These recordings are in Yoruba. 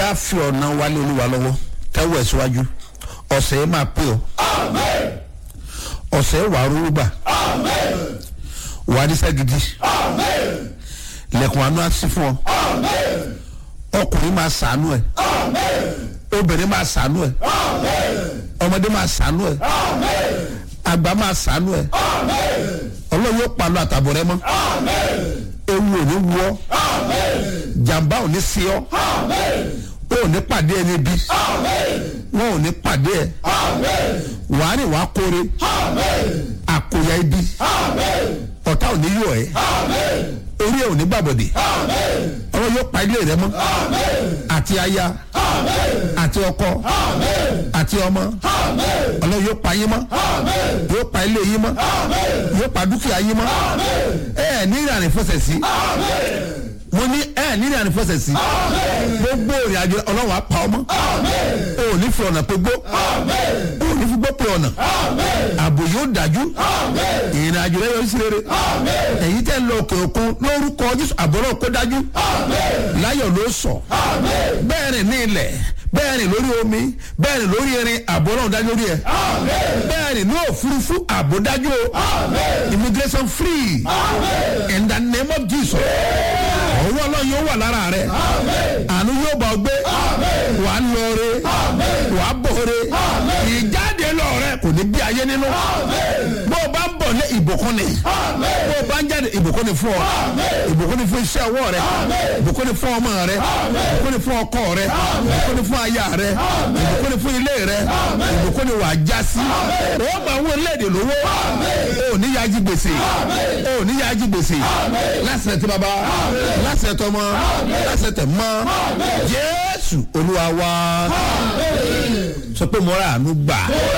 á fi ọ̀nà wálé olúwa lọ́wọ́ tẹ́wọ́ ẹ̀ síwájú ọ̀sẹ̀ yẹn máa pé ọ ọ̀sẹ̀ yẹn wàá rúrú gbà wàá níṣẹ́ gidi lẹ̀kùn àánú á sí fún ọ ọkùnrin máa sàánú ẹ obìnrin máa sàánú ẹ ọmọdé máa sàánú ẹ àgbà máa sàánú ẹ ọlọ́run yóò pa lọ àtàbọ̀ rẹ mọ́ ewu ò ní wú ọ jàǹbá ò ní sí ọ o ò ní pàdé ẹni bí wọn ò ní pàdé ẹ wàá rìn wàá kóre àkóyá ibi ọ̀tá ò ní yọ ẹ orí ẹ ò ní gbàbọ̀dé ọlọ́run yóò pa ilé rẹ mọ́ àti aya àti ọkọ àti ọmọ ọlọ́run yóò pa yín mọ́ yóò pa ilé yín mọ́ yóò pa dúkìá yín mọ́ ẹ ẹ ní ìrìn àrífọ́sẹ̀ sí mo ní ẹ ẹ ní ìrìn àrífọ́sẹ̀ sí gbogbo ìrìn àjò ọlọ́run á pa ọmọ o ò ní fi ọ̀nà pé gbó o ò ní fi gbó pé ọ̀nà ààbò yóò dájú ìrìn àjò rẹ yóò sí rere èyí tẹ́ ń lọ òkè òkun lórúkọ jésù àbọ̀rọ̀ kó dájú láyọ̀ ló sọ bẹ́ẹ̀ rìn ní ilẹ̀ bẹ́ẹ̀ rìn lórí omi bẹ́ẹ̀ rìn lórí irin àbò náà dájú lórí ẹ̀ bẹ́ẹ̀ rìn ní òfurufú àbò dájú o immigration free in the name of jesus ọwọ́ ọlọ́run yóò wà lára rẹ̀ àánú yóò bá ọ gbé wà á lọ re wà á bọ̀ re ìjáde lọ rẹ kò ní bí ayé nínú bó o bá ń bọ̀ ní ìbùkún ni bó o bá ń jáde ìbùkún ni fún ọ ìbùkún ni fún iṣẹ́ ọwọ́ rẹ ìbùkún ni fún ọmọ rẹ ìbùkún ni fún ọkọ rẹ ìbùkún ni fún aya rẹ ìbùkún ni fún ilé rẹ ìbùkún ni wà á já sí o máa ń wọ léde lówó o ní yájí gbèsè o ní yájí gbèsè lásìrè tí baba lásìrè tọmọ lásìrè tẹ mọ jésù olúwa wa sọ pé mo rà àánú gbà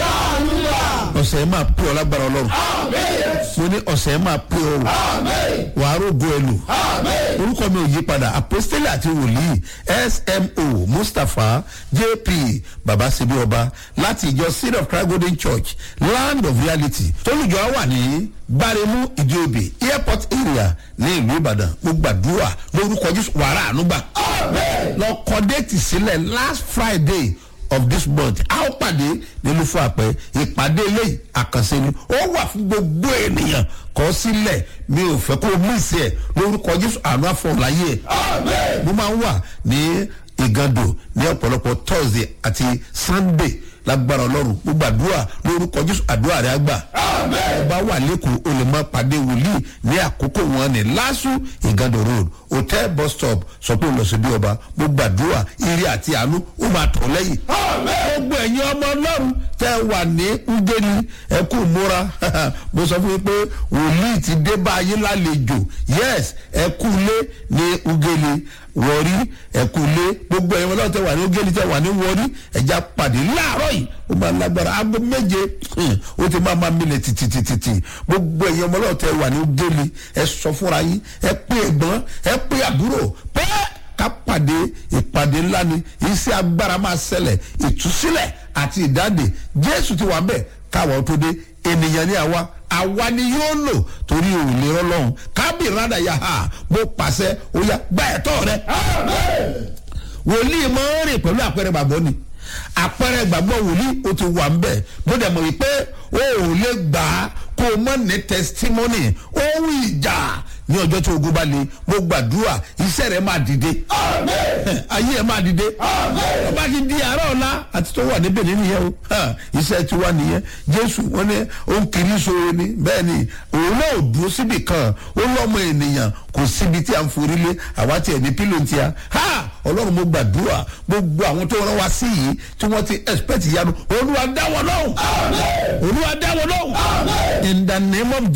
ọ̀sẹ̀ yẹn máa pè ọ́ lágbára ọlọ́run mo ní ọ̀sẹ̀ yẹn máa pè ọ́ wàá rògbò ẹ lò orúkọ mi ò yí padà apostoli àti wòlíì smo mustapha jp babasebi ọba láti ìjọ seed of christ golden church land of reality tólùjọ wà ní gbáremú ìdíobì airport area ní ìlú ìbàdàn mo gbàdúrà lórúkọ jésù wàrà ànúgbà lọ kọ déètì sílẹ̀ last friday of this month a ó pàdé nínú fún àpẹ ìpàdé eléyìí àkànṣe ni ó wà fún gbogbo ènìyàn kọ sílẹ̀ mi ò fẹ́ kó o mú ìsẹ̀ lórúkọ jésù àánú àfọ̀láyé ẹ̀ mo máa ń wà ní ìgàndò ní ọ̀pọ̀lọpọ̀ thursday àti sunday lágbára ọlọ́run mo gbàdúrà lórúkọ jésù àdúrà rẹ àgbà ọba wà lẹ́kọ̀ọ́ o lè máa pàdé wòlíì ní àkókò wọn ní lásù ìgàndò road hotel bus stop sọ pé olùsọdí ọba mo gbàdúrà ire àti àánú ó máa tọ̀ lẹ́yìn gbogbo ẹ̀yin ọmọ ọlọ́run tẹ́ wà ní ugeni ẹ kú múra mo sọ fún yín pé wòlíì ti dé bá ayé lálejò yes ẹ kú lé ní ugeni wọrí ẹkú lé gbogbo ẹ̀yin ọlọ́run tẹ́ wà ní ugeni tẹ́ wà ní wọrí ẹja pàdé láàárọ̀ yìí ó máa lágbára aago méje ó ti máa máa milẹ̀ tìtìtìtì gbogbo ẹ̀yin ọmọ ọlọ́run tẹ́ wà ní ugeni ẹ sọ fúnra yín ẹ pé ẹ̀gbọ́n ẹ pé àbúrò pẹ́ẹ́ ká pàdé ìpàdé ńlá ni iṣẹ́ agbára máa ṣẹlẹ̀ ìtúsílẹ̀ àti ìdáǹdè jésù ti wà bẹ́ẹ̀ káwọn tó dé ènìyàn ní àwa àwa ni yóò lò torí òrùlé ọlọ́run kábì rádà yà á mo pàṣẹ ó yá gbá ẹ̀tọ́ rẹ. wòlíì máa ń rìn pẹ̀lú àpẹẹrẹ gbàgbọ́ ni àpẹẹrẹ gbàgbọ́ wòlíì ó ti wà ń bẹ̀ bó dẹ̀ mọ̀ wípé o ò lè gbà á kó o mọ̀ ní testimony ohun ìjà ní ọjọ́ tí ogun bá le mo gbàdúrà iṣẹ́ rẹ̀ máa dìde ayé ẹ̀ máa dìde ọba ti di àárọ̀ ọ̀la àti tó wà níbẹ̀ nínú yẹn o iṣẹ́ ti wà nìyẹn jésù wọn ni ó ń kiri sóore ni bẹ́ẹ̀ ni òun náà dúró síbì kan ó lọ́mọ ènìyàn kò síbi tí a ń forí lé àwa tiẹ̀ ní pílò ti a ha ọlọ́run mo gbàdúrà gbogbo àwọn tó rán wa sí yìí tí wọ́n ti expect yanu olúwa dáwọ́ lọ́hùn olúwa dáwọ́ lọ́hùn in the name of